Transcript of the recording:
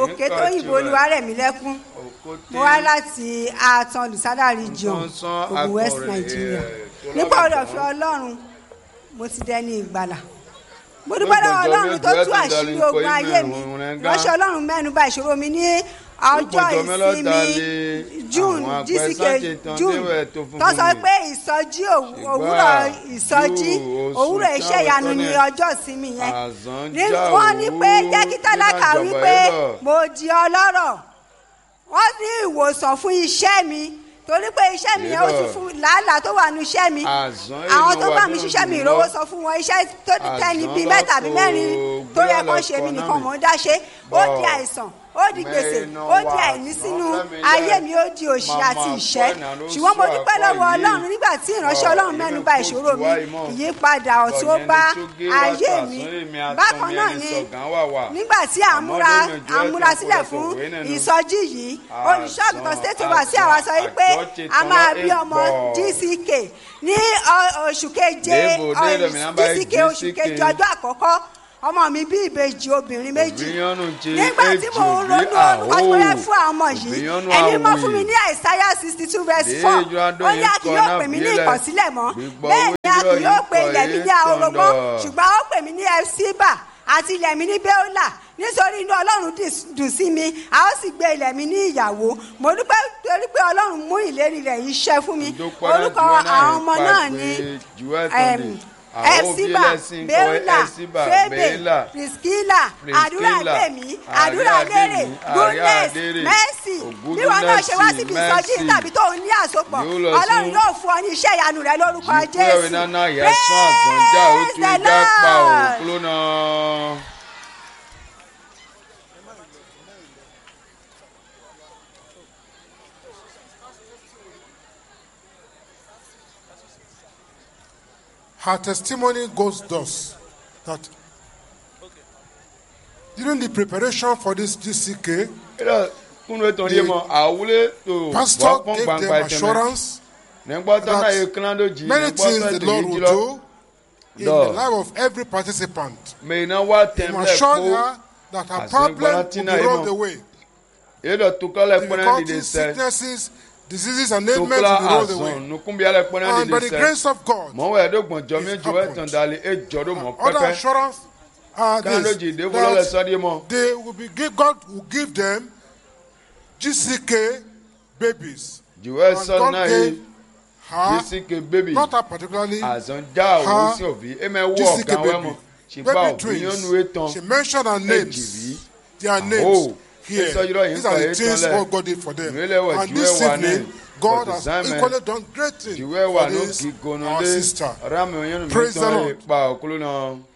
òkè tó yìnbó olúwarẹ̀mílẹ́kún mo wá láti àtàn olùsádà region ogun west nigeria nípa orí ọ̀fẹ́ ọlọ́run mo ti dẹni ìgbàlà mo dúpẹ́ lọ́wọ́ ọlọ́run tó tú àṣírí ogun ayé mi ránṣẹ́ ọlọ́run mẹ́nu bà ìṣòro mi ní ọjọ́ ìsinmi june dísìkè june tó sọ pé ìsọjí òwúrọ̀ ìsọjí òwúrọ̀ iṣẹ́ ìyanu ní ọjọ́ ìsinmi yẹn ní wọ́n ní pé jẹ́ kí tálákà wípé mo di ọlọ́rọ̀ wọ́n ní ìwòsàn fún iṣẹ́ mi torí pé iṣẹ́ mi yẹn ó ti fún làálàá tó wà nù iṣẹ́ mi àwọn tó bá mi ṣiṣẹ́ mi ìrówó sọ fún wọn iṣẹ́ tó tẹ́ni bíi mẹ́ta bíi mẹ́rin tó yẹ kó ṣe mí nìkan mò ń dá ṣe ó di àìsàn ó di gbèsè ó di àìní sínú ayé mi ó di òṣì àti ìṣẹ́ ṣùgbọ́n mo dúpẹ́ lọ́wọ́ ọlọ́run nígbà tí ìránṣẹ́ ọlọ́run mẹ́nu bà ìṣòro mi ìyípadà ọ̀tún ó bá ayé mi bákan náà ni nígbà tí à ń múra à ń múra sílẹ̀ fún ìsọjí yìí olùṣọ́ àgùntàn state over sí àwa sọ wípé a máa bí ọmọ dck ní oṣù keje dck oṣù keje ọjọ́ àkọ́kọ́ ọmọ mi bí ìbejì obìnrin méjì nígbà tí mo ń ronú orúkọ tí mo yẹ fún àwọn ọmọ yìí ẹni mọ fún mi ní àìsáyà sixty two verse four ó ní a kì yóò pè mí ní ìkọ̀sílẹ̀ mọ́ bẹ́ẹ̀ ni a kì yóò pe ilẹ̀ mi ní ahoro mọ́ ṣùgbọ́n ó pè mí ní ẹ̀síbà àti ilẹ̀ mi ní bẹ́ọ́là nítorí inú ọlọ́run dùn sí mi a ó sì gbé ilẹ̀ mi ní ìyàwó mo dúpẹ́ torí pé ọlọ́run mú ìlérí rẹ̀ yìí ṣẹ fún mi orúkọ àwọn ọmọ náà ní ẹsiba bẹ́ẹ̀là fẹ́bẹ̀ priskila àdúrà gbèmí àdúrà lérè goodness mercy bí wọn náà ṣe wá síbi ìsọjí tàbí tó ń ní àsopọ̀ ọlọ́run yóò fún ọ ní iṣẹ́ ìyanu rẹ lórúkọ jésù praise the lord. her testimony goes thus that during the preparation for this GCK, pastor gave them assurance that many things the Lord will do in the life of every participant. He assured her that her problem will be rolled away. Difficulties, sicknesses, diseases and ailments will be rolled away. And by the grace of God, other assurance are this, that they will be give, God will give them GCK babies. And God gave her, not her particularly, her GCK baby. Baby twins. She mentioned her names. Their names here. These are the things what God did for them. And this evening, God has equally done great things for this our sister. Praise the Lord.